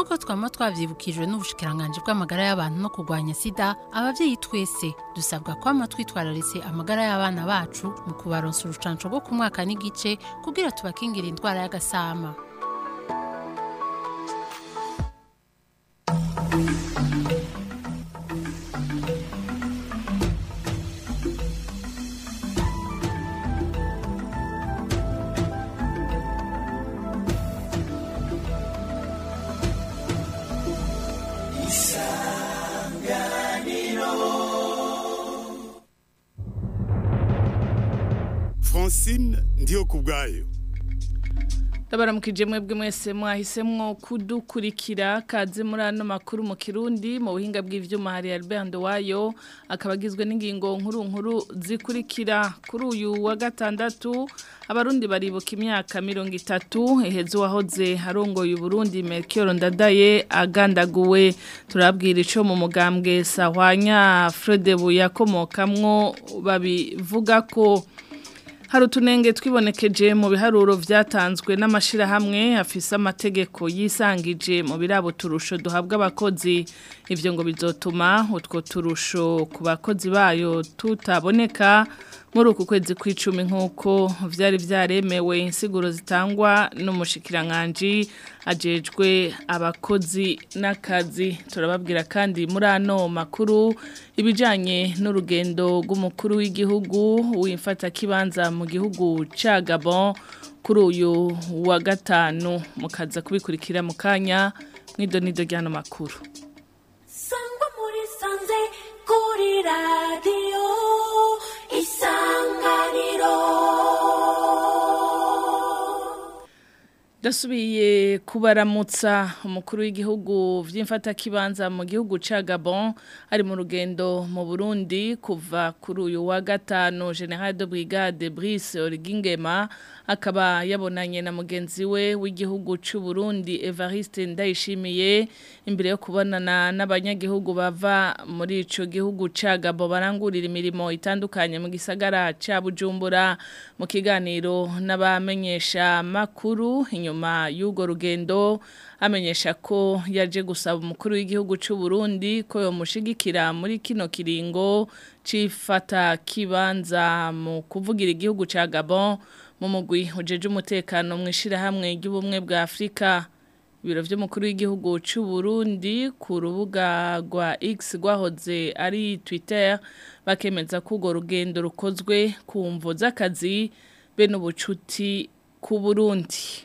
nk'uko twama twavyibukijwe n'ubushikiranganji bw'amagara y'abantu no kurwanya sida abavyeyi twese dusabwa kwama twitwararitse amagara y'abana bacu mu kubaronsa urucanco rwo ku mwaka n'igice kugira tubakingire indwara y'agasama francine ndiyo ku bwayo ndabaramukije mwebwe mwese mwahisemwo kudukurikira kaze muri ano makuru mu kirundi mu buhinga bw'ivyuma hari Albert Ndowayo akaba agizwe n'ingingo nkuru nkuru zikurikira kuri uyu wa gatandatu abarundi baribuka imyaka mirongo itatu eheze uwahoze arongoye uburundi Melchior Ndadaye agandaguwe turabwira ico mu mugambwe Sahwanya Fredebu yakomokamwo babivuga ko hari utunenge twibonekeje mu biharuro byatanzwe n'amashirahamwe afise amategeko yisangije mu birabo turusho duhabwa abakozi ivyo ngo bizotuma utwo turusho ku bakozi bayo tutaboneka muri uku kwezi kw'icumi nk'uko vyari vyaremewe insiguro zitangwa n'umushikiranganji ajejwe abakozi n'akazi turababwira kandi muri ano makuru ibijanye n'urugendo rw'umukuru w'igihugu w'imfata kibanza mu gihugu ca Gabon kuri uyu wa gatanu mukaza kubikurikira mu kanya mw'idonido ry'ano makuru sangwa muri sanze kuri radiyo isanganiro Dasubiye kubaramutsa umukuru w'igihugu vy'imfatakibanza mu gihugu ca Gabon ari mu rugendo mu Burundi kuva kuri uyu wa gatanu General de Brigade Brice Origingema akaba yabonanye na mugenzi we w'igihugu c'u Burundi Evariste Ndayishimiye imbere yo kubonana n'abanyagihugu bava muri ico gihugu ca Gabon barangurira imirimo itandukanye mu gisagara ca Bujumbura mu kiganiro n'abamenyesha makuru inyuma y'ugo rugendo amenyesha ko yaje gusaba umukuru w'igihugu c'u Burundi ko yomushigikira muri kino kiringo cifata kibanza mu kuvugira igihugu ca Gabon mu mugwi ujeje umutekano mwishira hamwe ry'ubumwe bwa Afrika ibiro vy'umukuru w'igihugu c'u Burundi ku rubuga rwa X rwahoze ari Twitter bakemeza ko ugo rugendo rukozwe ku mvo z'akazi be n'ubucuti ku Burundi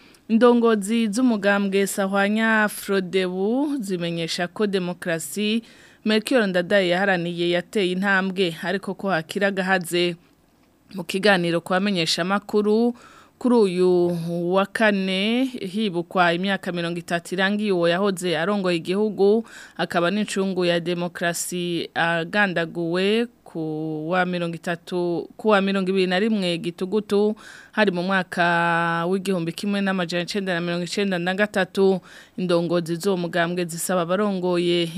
Indongozi z'umugambwe Sahwanya Frodebu zimenyesha ko demokrasi Melchior Ndadaye yaharaniye yateye intambwe ariko ko hakira gahaze mu kiganiro kwamenyesha makuru kuri uyu wa kane hibukwa imyaka mirongo itatu irangiye uwo yahoze arongoye igihugu akaba n'incungu ya demokrasi agandaguwe ku wa mirongo itatu ku wa mirongo ibiri na rimwe gitugutu hari mu mwaka w'igihumbi kimwe n'amajana icenda na mirongo icenda na gatatu indongozi z'uwo mugambwe zisaba abarongoye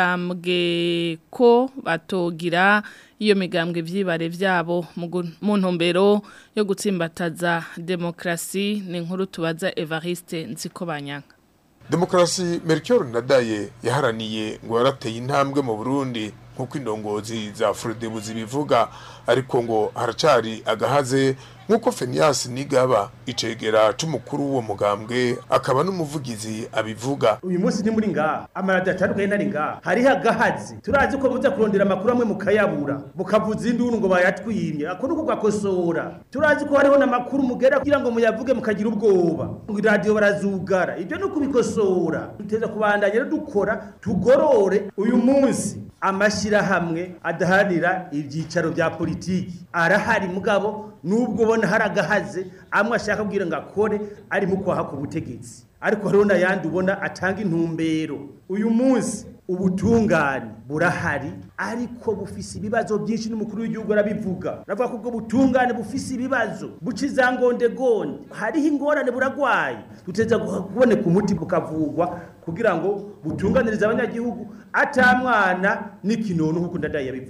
imigambwe ko batogira iyo migambwe vyibare vyabo mu ntumbero yo gutsimbataza demokrasi ni inkuru tubaza Evariste Nzikobanyanga Demokrasi Melchior Ndadaye yaharaniye ngo yarateye intambwe mu Burundi nkuko indongozi za Frodebu zibivuga ariko ngo haracari agahaze nkuko Fenias Nigaba icegera c'umukuru w'uwo mugambwe akaba n'umuvugizi abivuga uyu munsi ni muri ngaha amaradiyo atandukanye ntari ngaha hariho agahazi turazi ko muza kurondera amakuru amwe mukayabura mukavuza induru ngo bayatwimye ako nuko gakosora turazi ko hariho n'amakuru mugera kugira ngo muyavuge mukagira ubwoba ngo iradiyo barazugara ibyo ni ukubikosora duteza kubandanya rero dukora tugorore uyu munsi amashyirahamwe adaharanira ibyicaro bya politiki arahari mugabo nubwo ubona hari agahaze amwe ashaka kugira ngo akore ari mu kwaha ku butegetsi ariko hariho n'ayandi ubona atanga intumbero uyu munsi ubutungane burahari ariko bufise ibibazo byinshi n'umukuru w'igihugu arabivuga aravuga ko ubwo butungane bufise ibibazo buca izangondegonde hariho ingorane buragwaye duteza kuboneka umuti bukavugwa kugira ngo butunganirize abanyagihugu atamwana n'ikinono nk'uko ndadaye yabivuga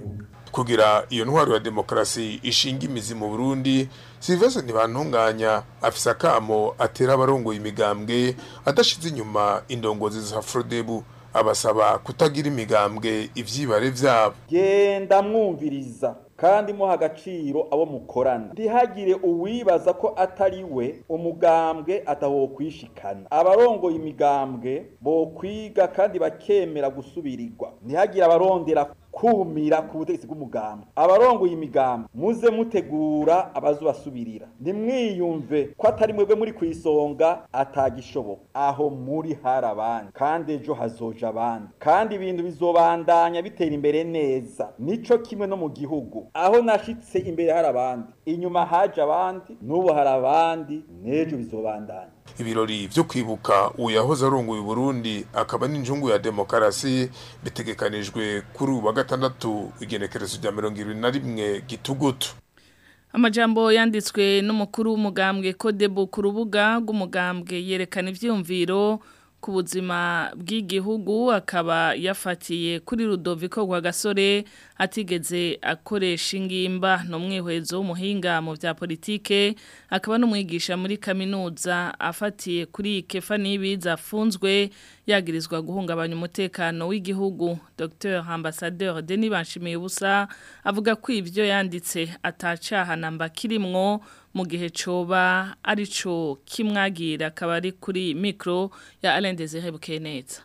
kugira iyo ntwaro ya demokarasi ishinga imizi mu Burundi Sylvestre Ntibantunganya afise akamo atera abarongoye imigambwe adashize inyuma indongozi za Frodebu abasaba kutagira imigambwe ivyibare vyabo genda mwumviriza kandi muha agaciro abo mukorana ntihagire uwibaza ko atari we umugambwe atawokwishikana abarongoye imigambwe bokwiga kandi bakemera gusubirirwa ntihagire abarondera kumira ku butegetsi bw'umugambwe abarongoye imigambwe muze mutegura abazubasubirira ntimwiyumve ko atari mwebwe muri ku isonga atagishoboka aho muri hari abandi kandi ejo hazoja abandi kandi ibintu bizobandanya bitera imbere neza nico kimwe no mu gihugu aho nashitse imbere hari abandi inyuma haje abandi n'ubu hari abandi n'ejo bizobandanya ibirori vyo kwibuka uwo yahoze arongoye Burundi akaba n'injungu ya demokarasi bitegekanijwe kuri ubu wa gatandatu igenekerezo rya mirongo ibiri na rimwe gitugutu Amajambo yanditswe n'umukuru w'umugambwe Kodebo ku rubuga rw'umugambwe yerekana ivyumviro ku buzima bw'igihugu akaba yafatiye kuri Rudoviko rwa gasore atigeze akoresha ingimba no mwihwezo w'umuhinga mu vya politike akaba n'umwigisha muri kaminuza afatiye kuri Kefa Nibiza afunzwe yagirizwa guhungabanya umutekano w'igihugu Dr Ambassadeur Denis Banshimiye ubusa avuga ko ivyo yanditse atacaha namba kirimwo mu gihe coba arico kimwagira akaba ari kuri micro ya Alain Désiré Bukeneza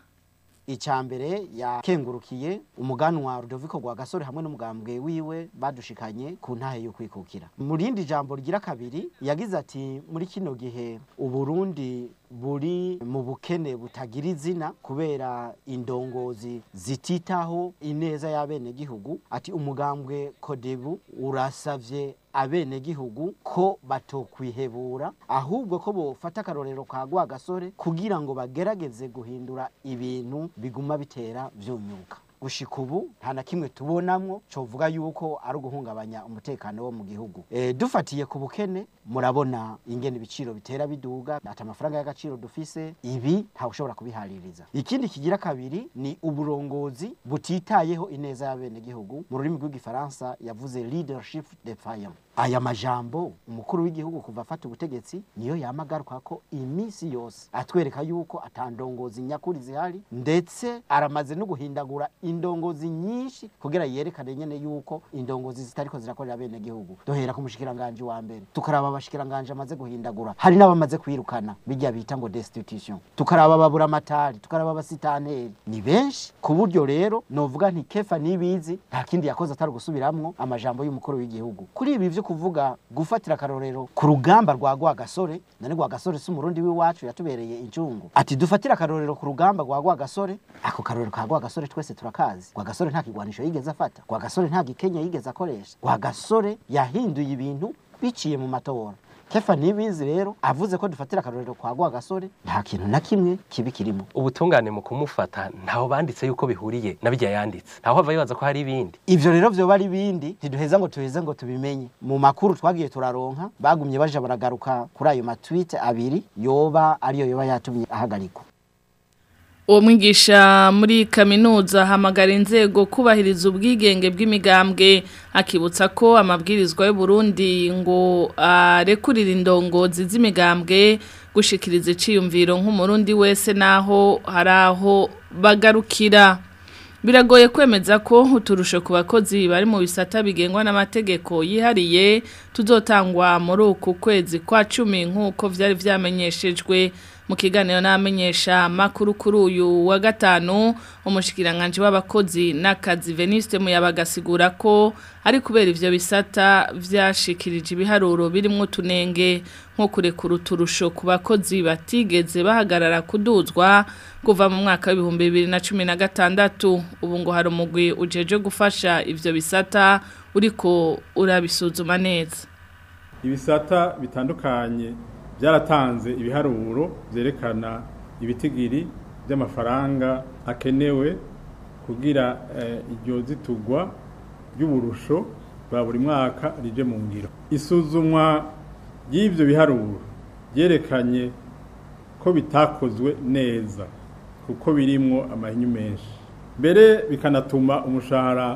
icambere yakengurukiye umuganwa Rudoviko rwa gasore hamwe n'umugambwe wiwe badushikanye ku ntahe yo kwikukira mu rindi jambo rigira kabiri yagize ati muri kino gihe uburundi buri mu bukene butagira izina kubera indongozi zititaho ineza y'abenegihugu ati umugambwe kodebu urasavye abenegihugu ko batokwihebura ahubwo ko bofata akarorero ka gwa gasore kugira ngo bagerageze guhindura ibintu biguma bitera vyunyuka gushika ubu nta na kimwe tubonamwo covuga yuko ari uguhungabanya umutekano wo mu gihugu e, dufatiye ku bukene murabona ingene ibiciro bitera biduga ata amafaranga y'agaciro dufise ibi ntawe ushobora kubihaririza ikindi kigira kabiri ni uburongozi butitayeho ineza y'abenegihugu mu rurimi rw'igifaransa yavuze leadership defiant aya majambo umukuru w'igihugu kuva afata ubutegetsi niyo yamagaruka ko iminsi yose atwereka yuko atandongozi nyakuri zihari ndetse aramaze no guhindagura indongozi nyinshi kugira yerekane nyene yuko indongozi zitariko zirakorera bene gihugu dohera ku mushikiranganje wa mbere tukaraba abashikiranganje amaze guhindagura hari n'abamaze kwirukana bijya bita ngo destitution tukaraba babura amatari tukaraba abasitaneri ni benshi ku buryo rero novuga nti kefa nibizi nta kindi yakoze atari gusubiramwo amajambo y'umukuru w'igihugu kuri ibi vyo kuvuga gufatira akarorero ku rugamba rwa Rwagasore nani Rwagasore si umurundi w'iwacu yatubereye incungu ati dufatira akarorero ku rugamba rwa Rwagasore ako karorero ka Rwagasore twese turakazi Rwagasore nta kigwanisho yigeze afata Rwagasore nta gikenya yigeze akoresha Rwagasore yahinduye ibintu biciye mu matora kefa nibizi rero avuze ko dufatira akarorero kwa gwa gasore nta kintu na kimwe kibi kirimo ubutungane mu kumufata ntaho banditse yuko bihuriye nabijya yanditse ntaho hava bibaza ko hari ibindi ivyo rero vyoba ari ibindi ntiduheza ngo tuheze ngo tubimenye mu makuru twagiye turaronka bagumye baja baragaruka kuri ayo matwite abiri yoba ariyo yoba yatumye ahagarikwa uwo mwigisha muri kaminuza hamagara inzego kubahiriza ubwigenge bw'imigambwe akibutsa ko amabwirizwa y'u Burundi ngo arekurira indongozi z'imigambwe gushikiriza iciyumviro nk'umurundi wese naho hari aho bagarukira biragoye kwemeza ko uturusho ku bakozi bari mu bisata bigengwa n'amategeko yihariye tuzotangwa muri uku kwezi kwa cumi nk'uko byari byamenyeshejwe mu kiganiro n'amenyesha makuru kuri uyu wa gatanu umushikiranganje w'abakozi n'akazi Veniste muyabagasigura ko ari kubera ivyo bisata vyashikirije ibiharuro birimo tunenge nko kurekura uturusho ku bakozi batigeze bahagarara kuduzwa kuva mu mwaka w'ibihumbi bibiri na cumi na gatandatu ubu ngo hari umugwi ujeje gufasha ivyo bisata uriko urabisuzuma neza ibisata bitandukanye byaratanze ibiharuro byerekana ibitigiri by'amafaranga akenewe kugira iryo zitugwa ry'uburusho bwa buri mwaka rije mu ngiro isuzumwa ry'ibyo biharuro byerekanye ko bitakozwe neza kuko birimwo amahinyu menshi mbere bikanatuma umushahara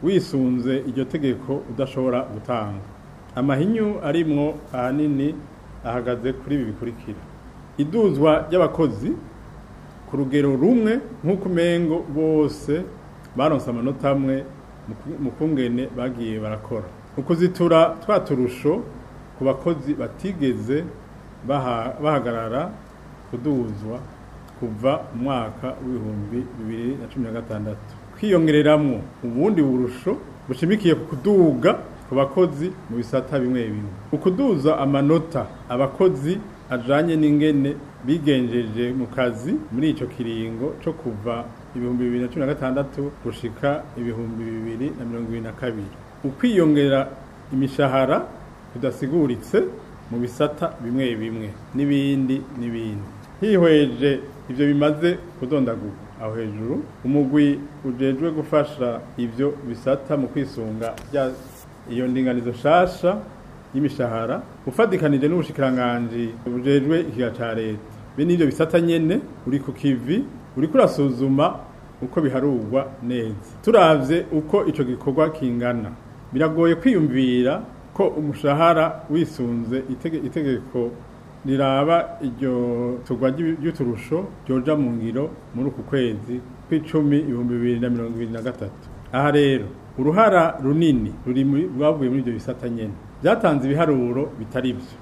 wisunze iryo tegeko udashobora gutanga amahinyu arimwo ahanini ahagaze kuri ibi bikurikira iduzwa ry'abakozi ku rugero rumwe nk'uko umengo bose baronse amanota amwe mu kungene bagiye barakora ukuzitura twa turusho ku bakozi batigeze bahagarara kuduzwa kuva mu mwaka w'ibihumbi bibiri na cumi na gatandatu kwiyongereramwo ubundi burusho bushimikiye ku kuduga ku bakozi mu bisata bimwe bimwe ukuduza amanota abakozi ajanye n'ingene bigenjeje mu kazi muri ico kiringo co kuva ibihumbi bibiri na cumi na gatandatu gushika ibihumbi bibiri na mirongo ibiri na kabiri ukwiyongera imishahara kudasiguritse mu bisata bimwe bimwe n'ibindi n'ibindi hihweje ivyo bimaze kudondagurwa aho hejuru umugwi ujejwe gufasha ivyo bisata mu kwisunga bya iyo ndinganizo shasha y'imishahara ufadikanije n'ubushikiranganji bujejwe ikiga ca leta be n'ivyo bisata nyene uri ku kivi uri kurasuzuma uko biharurwa neza turavye uko ico gikorwa kingana biragoye kwiyumvira ko umushahara wisunze itege, itegeko riraba iryo tugwa ry'uturusho ryoja mu ngiro muri uku kwezi kw'icumi ibihumbi bibiri na mirongo ibiri na gatatu aha rero uruhara runini ruri rwavuye muri ibyo bisata nyene byatanze ibiharuro bitari byo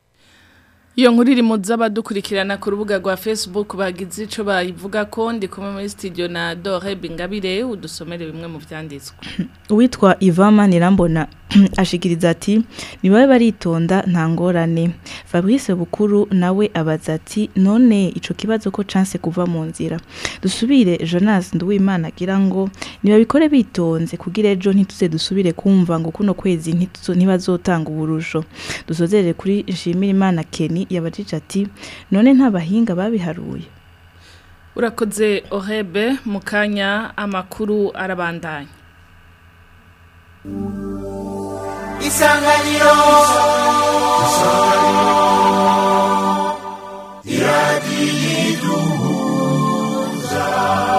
Iyo nkuru iri mu z'abadukurikirana ku rubuga rwa Facebook bagize ico bayivuga ko ndi kumwe muri studio na Dore Bingabire udusomere bimwe mu vyanditswe. Uwitwa Ivama Nirambona ashikiriza ati nibabe baritonda nta ngorane. Fabrice Bukuru nawe abaza ati none ico kibazo ko chance kuva mu nzira. Dusubire Jonas Nduwimana agira ngo nibabikore bitonze kugira ejo ntituze dusubire kumva ngo kuno kwezi ntibazotanga uburusho. Dusozere kuri Nshimira Imana Kenny yabajije ati none nta bahinga babiharuye urakoze ohebe mu kanya amakuru arabandanya isanganiro isanganiro iradiyo iduhuza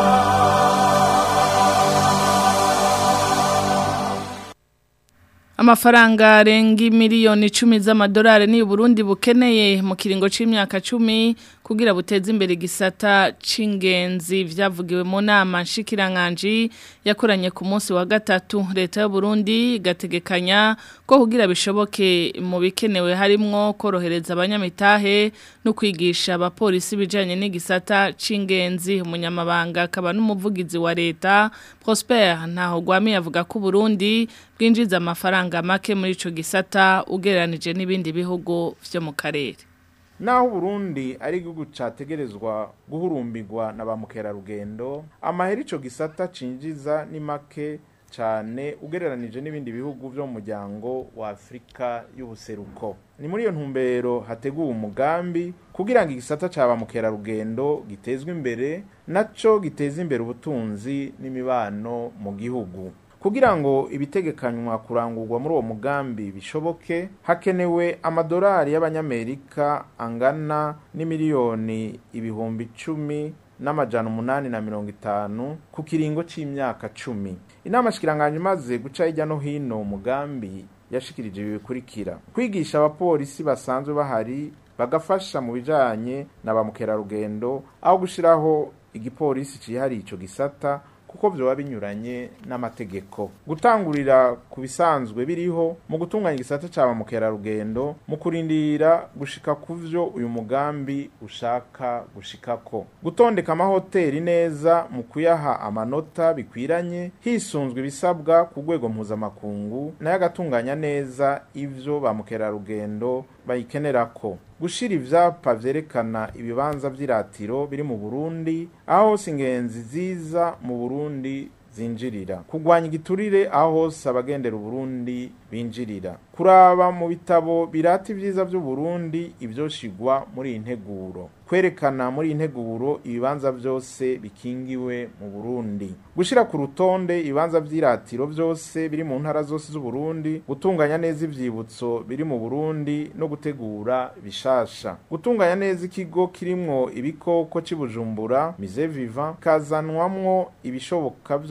amafaranga arenga miliyoni icumi z'amadolari ni Burundi bukeneye mu kiringo c'imyaka cumi kugira buteze imbere igisata c'ingenzi vyavugiwe mu nama nshikiranganje yakoranye ku munsi wa gatatu leta y'u Burundi igategekanya ko kugira bishoboke mu bikenewe harimwo korohereza abanyamitahe no kwigisha abapolisi bijanye n'igisata c'ingenzi umunyamabanga akaba n'umuvugizi wa leta Prosper ntaho gwami yavuga ko Burundi bwinjiza amafaranga make muri ico gisata ugereranije n'ibindi bihugu vyo mu karere naho Burundi ari igihugu categerezwa guhurumbirwa na ba mukerarugendo amahera ico gisata cinjiza ni make cyane ugereranije n'ibindi bihugu byo mu muryango wa Afrika y'ubuseruko ni muri iyo ntumbero hateguwe umugambi kugira ngo igisata ca ba mukerarugendo gitezwe imbere naco giteza imbere ubutunzi n'imibano mu gihugu kugira ngo ibitegekanywa kurangurwa muri uwo mugambi bishoboke hakenewe amadolari y'abanyamerika angana n'imiliyoni ibihumbi icumi n'amajana umunani na mirongo itanu ku kiringo c'imyaka cumi inama shikiranganje imaze guca hirya no hino umugambi yashikirije ibi bikurikira kwigisha abapolisi basanzwe bahari bagafasha mu bijanye na ba mukerarugendo aho gushiraho igipolisi cihariye ico gisata kuko vyoba binyuranye n'amategeko gutangurira ku bisanzwe biriho mu gutunganya igisata ca ba mukerarugendo mu kurindira gushika ku vyo uyu mugambi ushaka gushikako gutondeka amahoteli neza mu kuyaha amanota bikwiranye hisunzwe ibisabwa ku rwego mpuzamakungu nayo agatunganya neza ivyo ba mukerarugendo bayikenerako gushira ivyapa vyerekana ibibanza vy'iratiro biri mu Burundi aho hose ingenzi ziza mu Burundi zinjirira kugwanya igiturire aho hose abagendera Burundi binjirira kuraba mu bitabo birata ivyiza vy'u Burundi ivyoshigwa muri iyi nteguro kwerekana muri iyi nteguro ibibanza vyose bikingiwe mu Burundi gushira ku rutonde ibibanza vy'iratiro vyose biri mu ntara zose z'u Burundi gutunganya neza ivyibutso biri mu Burundi no gutegura bishasha gutunganya neza ikigo kirimwo ibikoko c'ibujumbura mise vivant kazanwamwo ibishoboka vyo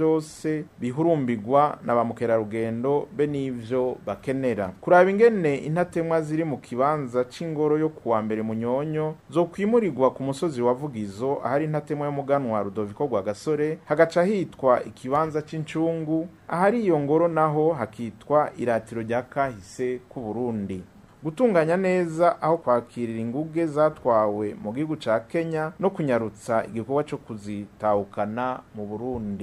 vyose bihurumbirwa na ba mukerarugendo be n'ivyo bakenera kuraba ingene intatemwa ziri mu kibanza c'ingoro yo kuwa mbere munyonyo zo kwimurirwa ku musozi wa vugizo ahari intatemwa y'umuganwa rudoviko rwa gasore hagaca hitwa ikibanza c'incungu ahari iyo ngoro naho hakitwa iratiro rya kahise ku Burundi gutunganya neza aho kwakirira inguge zatwawe mu gihugu ca Kenya no kunyarutsa igikorwa cyo kuzitahukana mu Burundi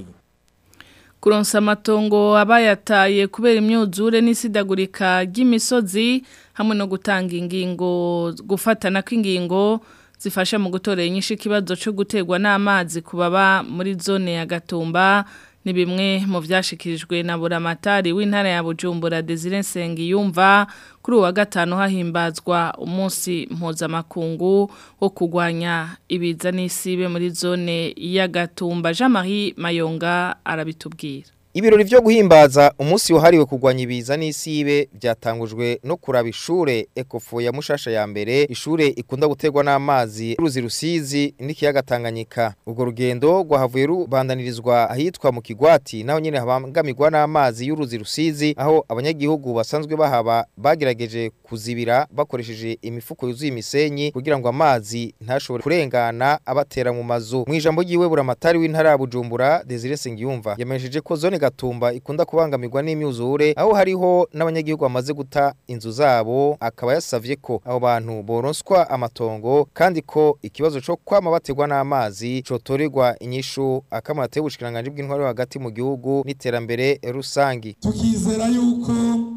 kuronsa amatongo abayataye kubera imyuzure n'isidagurika ry'imisozi hamwe no gutanga ingingo gufatana kw'ingingo zifasha mu gutorera inyinshi ikibazo cyo guterwa n'amazi ku baba muri zone ya Gatumba ni bimwe mu byashikirijwe na buramatari w'intara ya Bujumbura Desire Nsengiyumva kuri uwa gatanu hahimbazwa umunsi mpuzamakungu wo kurwanya ibiza n'isibe muri zone ya Gatumba Jean-Marie Mayonga arabitubwira Ibirori vyo guhimbaza umunsi wahariwe kurwanya ibiza n'isibe byatangujwe no kuraba ishure Ecofo ya Mushasha ya mbere ishure ikunda guterwa n'amazi ruzi rusizi n'ikiyaga Tanganyika ubwo rugendo rwahavuye rubandanirizwa ahitwa mu Kigwati naho nyene habangamirwa n'amazi y'uruzi rusizi aho abanyagihugu basanzwe bahaba bagerageje kuzibira bakoresheje imifuko yuzuye imisenyi kugira ngo amazi ntashobore kurengana abatera mu mazu mu ijambo ryiwe buramatari w'intara ya Bujumbura Desire Sengiyumva yamenyesheje ko zone gatumba ikunda kubangamirwa n'imyuzure aho hariho n'abanyagihugu bamaze guta inzu zabo akaba yasavye ko abo bantu boronswa amatongo kandi ko ikibazo cyo kwama bategwa n'amazi cotorerwa inyishu akamara tebushikiranganje bw'intwaro hagati mu gihugu n'iterambere rusangi tukizera yuko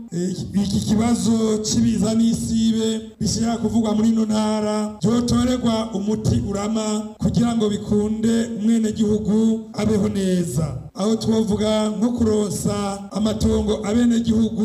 iki kibazo cy'ibiza n'isibe bishobora kuvugwa muri ino ntara byotorerwa umuti urama kugira ngo bikunde umwenegihugu abeho neza aho twavuga nko kurosa amatongo abenegihugu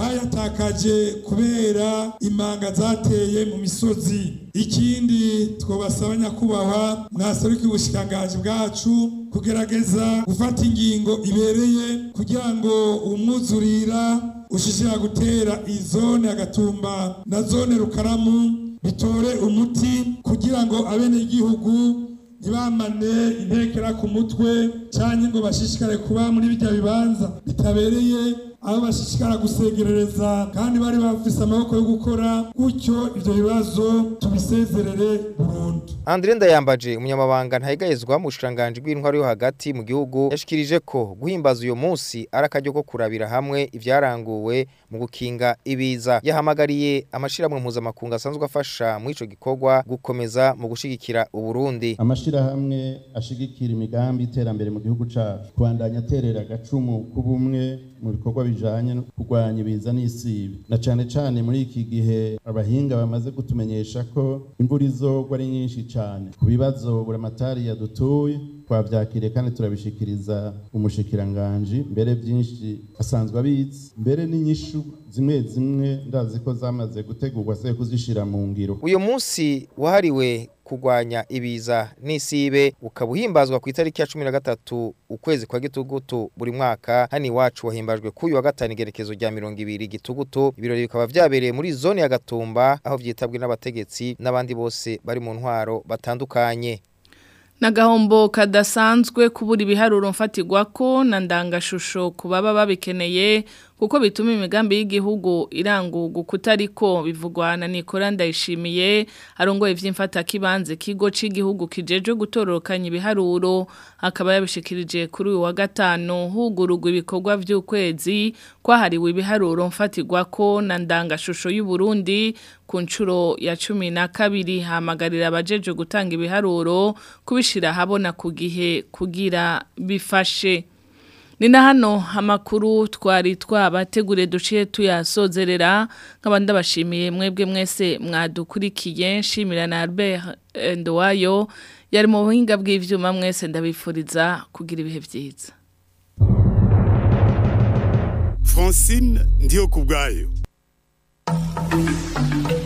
bayatakaje kubera imanga zateye mu misozi ikindi twabasaba nyakubahwa mwaseruka ubushikangaji bwacu kugerageza gufata ingingo ibereye kugira ngo umwuzurira ushishira gutera izone agatumba na zone rukaramu bitore umuti kugira ngo abenegihugu ntibamane intekera ku mutwe cyangwa ngo bashishikare kuba muri bijya bibanza bitabereye aho bashishikara gusegerereza kandi bari bafise amaboko yo gukora gutyo ivyo bibazo tubisezerere burundu Andre Ndayambaje umunyamabanga ntayigayezwa mu bushiranganje bw'intwaro yo hagati mu gihugu yashikirije ko guhimbaza uyo munsi arakaryo ko kurabira hamwe ivyaranguwe mu gukinga ibiza yahamagariye amashirahamwe mpuzamakungu asanzwe afasha mu ico gikorwa gukomeza mu gushigikira uburundi amashirahamwe ashigikira imigambi iterambere mu gihugu cacu kubandanya aterera agacumu k'ubumwe mu bikorwa bijanye no kurwanya ibiza n'isibe na cane cane muri iki gihe abahinga bamaze kutumenyesha ko imvura izogwa ari nyinshi cane ku bibazo buramatari yadutuye twavyakiriye kandi turabishikiriza umushikiranganji mbere byinshi asanzwe abizi mbere n'inyishu zimwe zimwe ndazi ko zamaze gutegurwa se kuzishira mu ngiro uyu munsi wahariwe kurwanya ibiza n'isibe ukaba uhimbazwa ku itariki ya cumi na gatatu ukwezi kwa gitugutu buri mwaka hano iwacu wahimbajwe k'uyu wa gatanu igerekezo rya mirongo ibiri gitugutu ibirori bikaba vyabereye muri zone ya gatumba aho vyitabwe n'abategetsi n'abandi bose bari mu ntwaro batandukanye Nagahombo kadasanzwe kubura ibiharuro mfatirwa ko na ndangashusho ku baba babikeneye kuko bituma imigambi y'igihugu iranguka kutariko bivugwa na Nicola Ndayishimiye arongoye vy'imfata kibanze kigo c'igihugu kijeje gutororokanya ibiharuro akaba yabishikirije kuri uyu wa gatano hugurugwa ibikorwa vy'ukwezi kwahariwe ibiharuro mfatirwa ko na ndangashusho y'u Burundi ku nshuro ya cumi na kabiri hamagarira abajeje gutanga ibiharuro kubishira habona ku gihe kugira bifashe ni na hano amakuru twari twabategure duciye tuyasozerera nk'abandi bashimiye mwebwe mwese mwadukurikiye nshimira na Albert Ndowayo yari mu buhinga bw'ivyuma mwese ndabifuriza kugira ibihe byiza Francine ndiyo kubwayo